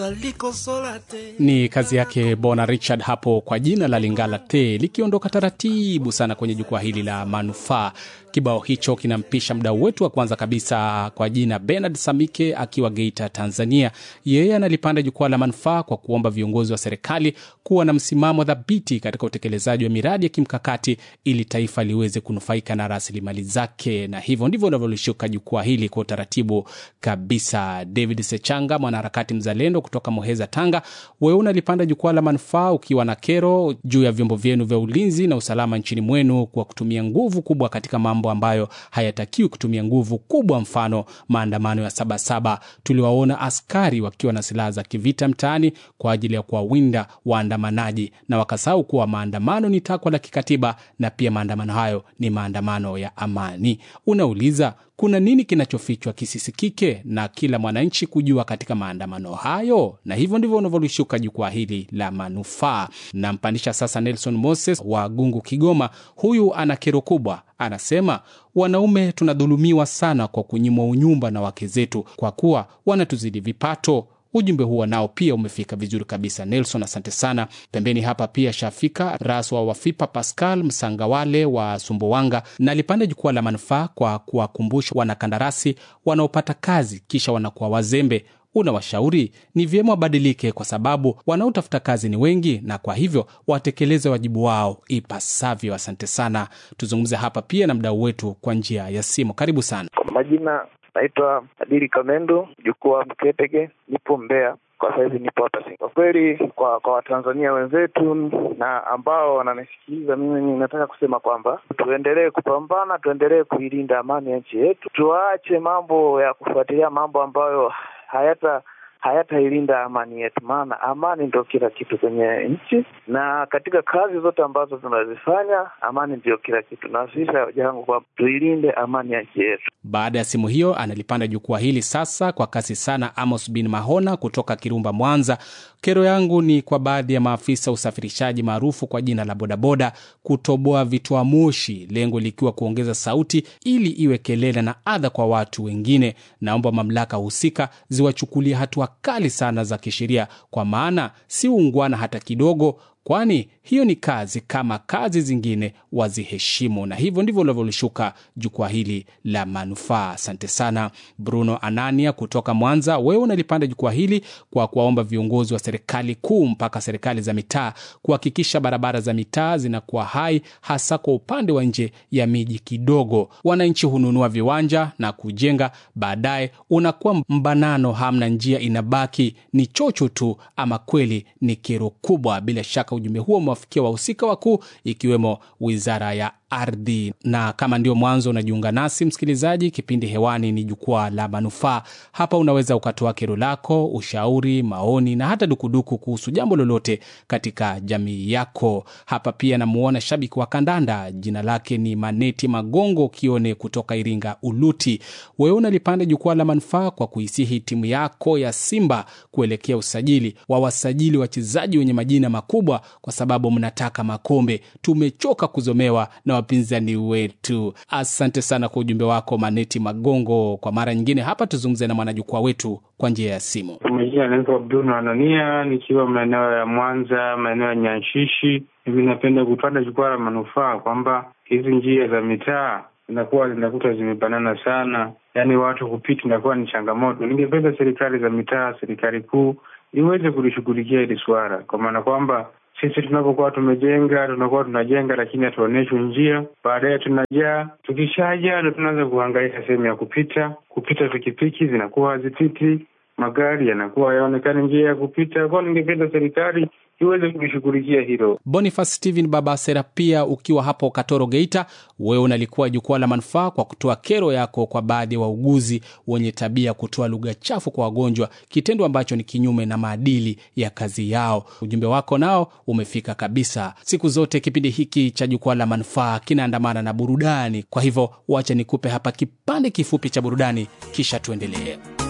Ni kazi yake Bona Richard hapo kwa jina la Lingala Te, likiondoka taratibu sana kwenye jukwaa hili la manufaa. Kibao hicho kinampisha mdau wetu wa kwanza kabisa kwa jina Bernard Samike akiwa Geita, Tanzania. Yeye analipanda jukwaa la manufaa kwa kuomba viongozi wa serikali kuwa na msimamo thabiti katika utekelezaji wa miradi ya kimkakati ili taifa liweze kunufaika na rasilimali zake, na hivyo ndivyo unavyolishuka jukwaa hili kwa utaratibu kabisa. David Sechanga, mwanaharakati mzalendo kutoka Muheza, Tanga, wewe unalipanda jukwaa la manufaa ukiwa na kero juu ya vyombo vyenu vya ulinzi na usalama nchini mwenu kwa kutumia nguvu kubwa katika mambo ambayo hayatakiwi kutumia nguvu kubwa, mfano maandamano ya Sabasaba. Tuliwaona askari wakiwa na silaha za kivita mtaani kwa ajili ya kuwawinda waandamanaji, na wakasahau kuwa maandamano ni takwa la kikatiba na pia maandamano hayo ni maandamano ya amani. Unauliza, kuna nini kinachofichwa kisisikike na kila mwananchi kujua katika maandamano hayo? Na hivyo ndivyo unavyolishuka jukwaa hili la manufaa. Nampandisha sasa Nelson Moses wa Gungu, Kigoma. Huyu ana kero kubwa, anasema wanaume tunadhulumiwa sana kwa kunyimwa unyumba na wake zetu kwa kuwa wanatuzidi vipato. Ujumbe huo nao pia umefika vizuri kabisa Nelson, asante sana. Pembeni hapa pia shafika Raswa Wafipa Pascal Msangawale wa Sumbawanga na alipanda jukwaa la manufaa kwa kuwakumbusha wanakandarasi wanaopata kazi kisha wanakuwa wazembe. Unawashauri ni vyema wabadilike, kwa sababu wanaotafuta kazi ni wengi, na kwa hivyo watekeleze wajibu wao ipasavyo. Asante sana. Tuzungumze hapa pia na mdau wetu kwa njia ya simu. Karibu sana. Kwa majina naitwa Adili Kamendo, jukwaa Mketege, nipo Mbeya kwa sahizi, nipo hapa Singa. Kwa kweli, kwa kwa Watanzania wenzetu na ambao wananisikiliza mimi, nataka kusema kwamba tuendelee kupambana, tuendelee kuilinda amani ya nchi yetu, tuache mambo ya kufuatilia mambo ambayo hayata hayatailinda amani yetu, maana amani ndio kila kitu kwenye nchi, na katika kazi zote ambazo tunazifanya amani ndio kila kitu, na sisi jangu kwa tuilinde amani ya nchi yetu. Baada ya simu hiyo, analipanda jukwaa hili sasa kwa kasi sana Amos bin Mahona kutoka Kirumba, Mwanza. Kero yangu ni kwa baadhi ya maafisa usafirishaji maarufu kwa jina la bodaboda kutoboa vitoa moshi, lengo likiwa kuongeza sauti ili iwe kelele na adha kwa watu wengine. Naomba mamlaka husika ziwachukulie hatua kali sana za kisheria, kwa maana si ungwana hata kidogo, kwani hiyo ni kazi kama kazi zingine, waziheshimu. Na hivyo ndivyo unavyolishuka jukwaa hili la manufaa. Asante sana Bruno Anania kutoka Mwanza. Wewe unalipanda jukwaa hili kwa kuwaomba viongozi wa serikali kuu mpaka serikali za mitaa kuhakikisha barabara za mitaa zinakuwa hai, hasa kwa upande wa nje ya miji kidogo. Wananchi hununua viwanja na kujenga, baadaye unakuwa mbanano, hamna njia, inabaki ni chocho tu. Ama kweli ni kero kubwa. Bila shaka ujumbe huo umewafikia wahusika wakuu ikiwemo wizara ya ardhi. Na kama ndio mwanzo unajiunga nasi msikilizaji, kipindi hewani ni jukwaa la manufaa. Hapa unaweza ukatoa kero lako, ushauri, maoni na hata dukuduku kuhusu jambo lolote katika jamii yako. Hapa pia namuona shabiki wa kandanda, jina lake ni Maneti Magongo Kione kutoka Iringa Uluti. Wewe unalipanda jukwaa la manufaa kwa kuisihi timu yako ya Simba kuelekea usajili wa wasajili wachezaji wenye majina makubwa, kwa sababu mnataka makombe. Tumechoka kuzomewa na wapinzani wetu. Asante sana kwa ujumbe wako Maneti Magongo. Kwa mara nyingine hapa tuzungumze na mwanajukwaa wetu kwa njia ya simu. Majina anaitwa Bruno Anania, nikiwa maeneo ya Mwanza, maeneo ya Nyanshishi. Hivi napenda kupanda jukwaa la manufaa kwamba hizi njia za mitaa zinakuwa zinakuta zimebanana sana, yaani watu kupita inakuwa ni changamoto. Ningependa serikali za mitaa, serikali kuu iweze kulishughulikia hili swala, kwa maana kwamba sisi tunapokuwa tumejenga tunakuwa tunajenga, lakini hatuonyeshwi njia. Baadaye tunajaa, tukishajaa ndo tunaanza kuhangaika sehemu ya kupita. Kupita pikipiki zinakuwa hazipiti, magari yanakuwa yaonekani njia ya kupita. Kwao ningependa serikali iweze kulishughulikia hilo. Boniface Steven Baba Serapia, ukiwa hapo Katoro, Geita, wewe unalikuwa jukwaa la manufaa kwa kutoa kero yako kwa baadhi ya wa wauguzi wenye tabia ya kutoa lugha chafu kwa wagonjwa, kitendo ambacho ni kinyume na maadili ya kazi yao. Ujumbe wako nao umefika kabisa. Siku zote kipindi hiki cha jukwaa la manufaa kinaandamana na burudani, kwa hivyo wacha nikupe hapa kipande kifupi cha burudani, kisha tuendelee.